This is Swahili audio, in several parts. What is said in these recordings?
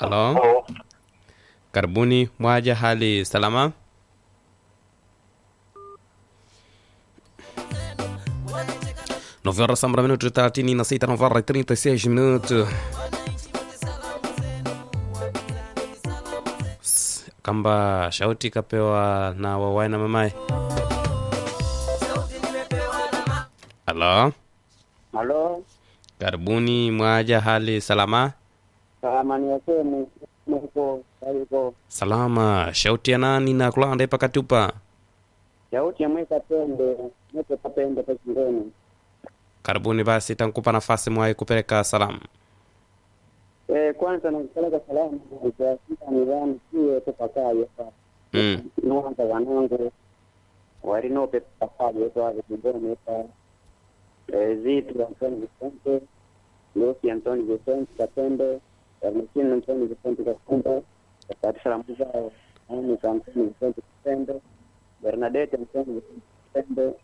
Halo, karibuni. Mwaja, hali salama? Nove horas sambra minutos thelathini na sita, nove horas e trinta e seis minutos. S- Kamba shauti kapewa na wawai na mamaye. Halo, Halo, karibuni. Mwaja, hali salama? salamani yasemu muko aliko Salama. Shauti ya nani na kulanda ipa katupa? yauti yamweka pende mweke papende pachingoni Karibuni basi, tankupa nafasi mwai kupeleka salamu. e, kwanza nakupeleka salamu kuasika nidhamu siye tupakayo pa Mm. nuanza wanangu warinope pakayo twave kingoni pa e, zitu Antoni Vicente Lucy Antoni Vicente Kapembe Ernestine Antoni Vicente Kapembe wakati salamu zao Anika Antoni Vicente Kapembe Bernadette Antoni Vicente Kapembe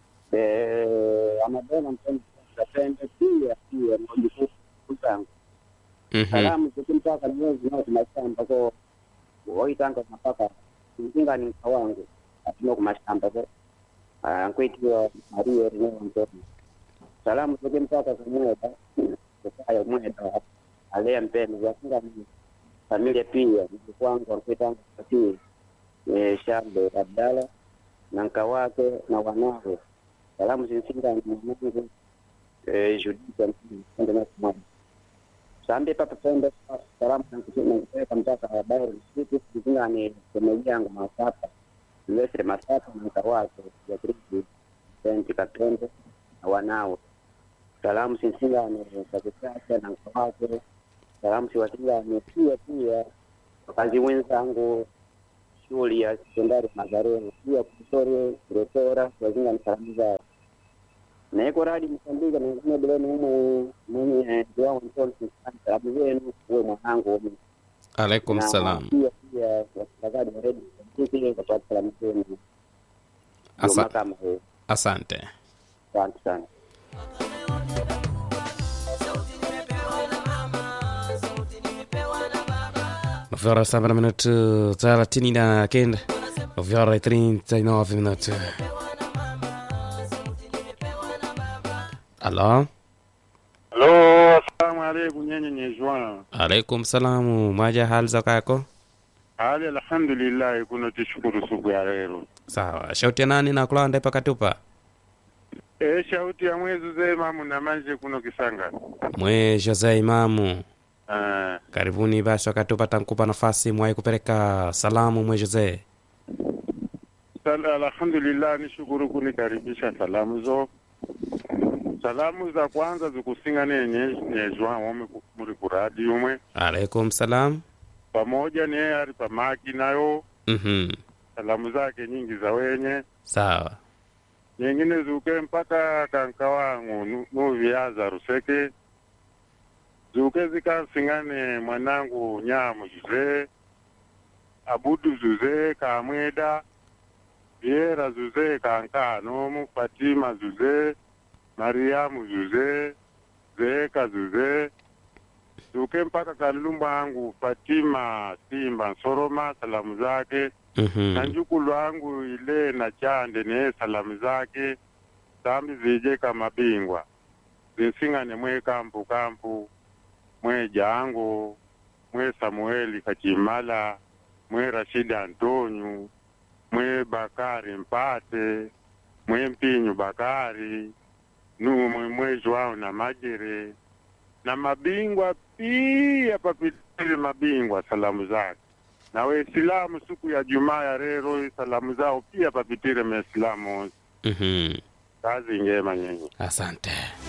eh, Amadona Antoni Vicente Kapembe pia pia mjukuu zangu Mhm. salamu zikimpaka mwezi nao kumashamba ko woitanga mapaka mzingani mka wangu atino kumashamba ko nkwitiwa maria rineo mtoto salamu zikimpaka kumweda kukaya mweda alea mpendo zakinga familia pia mjukuu wangu ankwitanga katii shambe abdala na nka wake na wanawe salamu zinsingani mwanangu judita mpendo nakumwana sambe papa pende salamu nakupeleka mpaka habari siku kuzingani shemeji yangu masapa lesre masapa na mka wake ya kristi senti kapende na wanao salamu sinsingani kakisasa na mka wake salamu siwasingani pia pia wakazi wenzangu shule ya sekondari Mazareni pia kusore kurotora wazingani salamu zao naiko radi msambika ningine bileni umu mwenye ndiwangu ntoni salamu zenu uwe mwanangu umu Alaikum Na salam. pia pia wasikilizaji wa redio Msambiki kapata salamu zenu Asa- Juma kama hiyo Asante. asante sana Nove horas saba na minuto thelathini na kenda. Nove horas e trinta e nove minutos. Halo, Halo, assalamu alaikum nyenye nyezwana. alaikum salamu. Mwaja, hali za kako? Hali alhamdulillah kuno tishukuru siku ya leo. Sawa. Shauti ya nani na kulanda ipa katupa? E, shauti ya mwezi zema muna manje kuno kisanga. Mwe Jose Imamu. Ah, Karibuni basi, wakatupa tankupa nafasi mwai kupeleka salamu. Mwe Jose. sal alhamdulillah nishukuru kunikaribisha salamu zo. Salamu za kwanza zikusinga nenye nyezwa wome ku- muri kuradi umwe Alaikum salam. pamoja ne ari pamaki nayo Mhm. salamu zake nyingi za wenye Sawa. nyingine zuke mpaka kanka wangu nu- nuviaza ruseke zuke zikansingane mwanangu nyamu zuze abudu zuze kamweda viera zuze kankanomu fatima zuze mariamu zuze zeeka zuze zuke mpaka kalumba angu fatima simba nsoroma salamu zake na Mhm. njukulu wangu ile na chande ne salamu zake sambi zije kama bingwa zinsingane mwe kampu kampu mwe jango mwe samueli kachimala mwe rashidi antonyu mwe bakari mpate mwe mpinyu bakari numwe mwe jwao na majere na mabingwa pia papitile mabingwa salamu zake na Waislamu siku ya Jumaa ya rero salamu zao pia papitire Maislamu. Mhm. Kazi njema nyenye. Asante.